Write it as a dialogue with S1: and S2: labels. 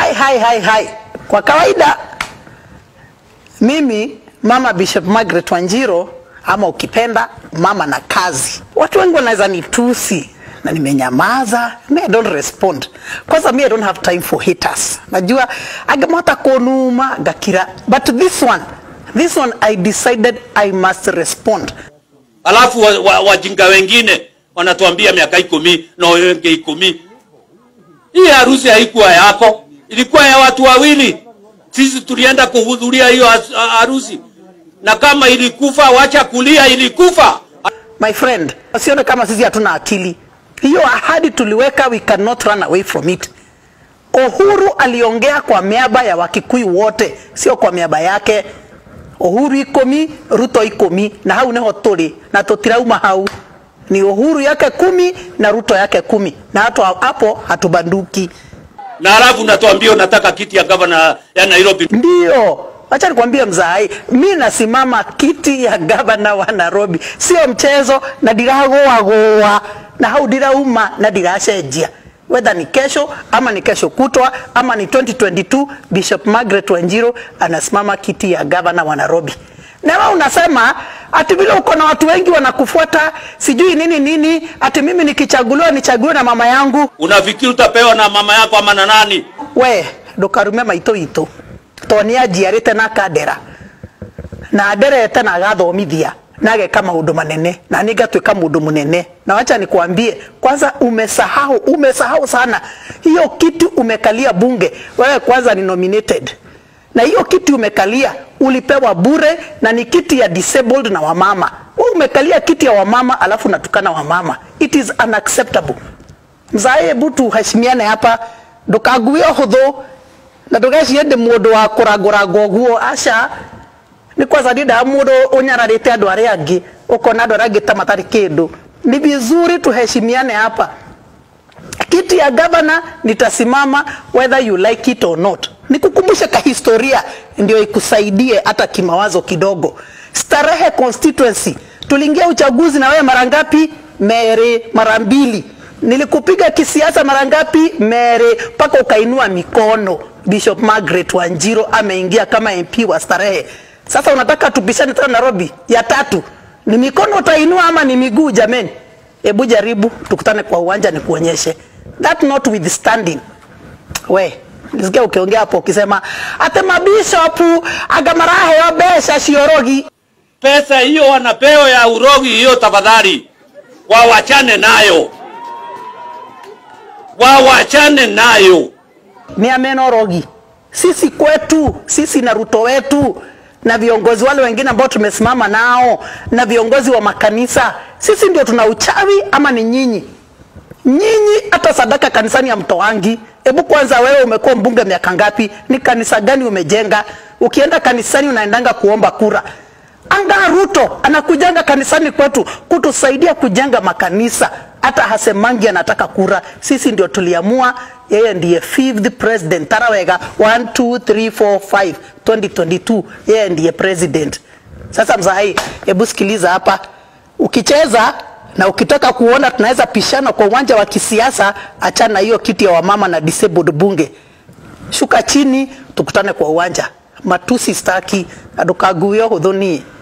S1: hai hai hai hai kwa kawaida mimi mama bishop margaret wanjiro ama ukipenda mama na kazi watu wengi wanaweza nitusi na nimenyamaza me I don't respond kwanza me I don't have time for haters najua agemata konuma gakira but this one this one I decided I must respond
S2: alafu wajinga wa, wajinga wengine wanatuambia miaka ikumi na wenge ikumi. Hii harusi haikuwa yako, ilikuwa ya watu wawili. Sisi tulienda kuhudhuria hiyo has- harusi, na kama ilikufa, wacha kulia, ilikufa.
S1: my friend usione kama sisi hatuna akili hiyo ahadi tuliweka we cannot run away from it uhuru aliongea kwa miaba ya wakikuyu wote sio kwa miaba yake uhuru ikomi ruto ikomi na hau niho turi na tutirauma hau ni uhuru yake kumi na ruto yake kumi na hata hapo hatubanduki
S2: Na halafu natuambia unataka kiti ya gavana ya Nairobi.
S1: Ndio, acha nikwambie mzai, mi nasimama kiti ya gavana wa Nairobi, sio mchezo, na ndiragoa goa na hau ndirauma na ndiracenjia whether ni kesho ama ni kesho kutwa ama ni 2022 Bishop Margaret Wanjiru anasimama kiti ya gavana wa Nairobi. Na wewe unasema ati vile uko na watu wengi wanakufuata sijui nini nini, ati mimi nikichaguliwa nichaguliwe na mama yangu.
S2: Unafikiri utapewa na mama yako ama na nani?
S1: we ndukarume maitå itå to nä anjiarä te na akandera na nderete na agathomithia na ageka maå ndå manene na nä ngatuä ka må ndå må nene na wacha nikwambie kwanza umesahau umesahau sana hiyo kiti umekalia bunge wewe kwanza ni nominated na hiyo kiti umekalia ulipewa bure na ni kiti ya disabled na wamama wewe umekalia kiti ya wamama alafu natukana wamama it is unacceptable mzae hebu tuheshimiane hapa ndukague huthu na ndugecie ndi mundu wa kuranguranga uguo aca ni kwanza ndindaga mundu unyararite andu aria angi ukona andu aria angi ta matari kindu ni vizuri tuheshimiane hapa kiti ya gavana nitasimama whether you like it or not nikukumbushe kahistoria ndio ikusaidie hata kimawazo kidogo starehe constituency tuliingia uchaguzi na wewe mara ngapi mere mara mbili nilikupiga kisiasa mara ngapi mere mpaka ukainua mikono bishop margaret wanjiro ameingia kama mp wa starehe sasa unataka tupishane tena nairobi ya tatu ni mikono utainua ama ni miguu jameni hebu jaribu tukutane kwa uwanja nikuonyeshe that notwithstanding we nisikia ukiongea hapo ukisema ate mabishopu agamaraheyo besha ciorogi
S2: Pesa hiyo wanapewa ya urogi hiyo, tafadhali wawachane nayo, wawachane nayo.
S1: ni amenorogi sisi kwetu sisi na ruto wetu na viongozi wale wengine ambao tumesimama nao na viongozi wa makanisa sisi ndio tuna uchawi ama ni nyinyi nyinyi hata sadaka kanisani ya mtoangi hebu kwanza wewe umekuwa mbunge miaka ngapi ni kanisa gani umejenga ukienda kanisani unaendanga kuomba kura anga ruto anakujanga kanisani kwetu kutusaidia kujenga makanisa hata hasemangi anataka kura sisi ndio tuliamua yeye ndiye fifth president tarawega 1 2 3 4 5 2022 yeye ndiye president sasa mzahai hebu sikiliza hapa ukicheza na ukitaka kuona tunaweza pishana kwa uwanja wa kisiasa achana hiyo kiti ya wamama na disabled bunge shuka chini tukutane kwa uwanja matusi staki andukaguio huthuni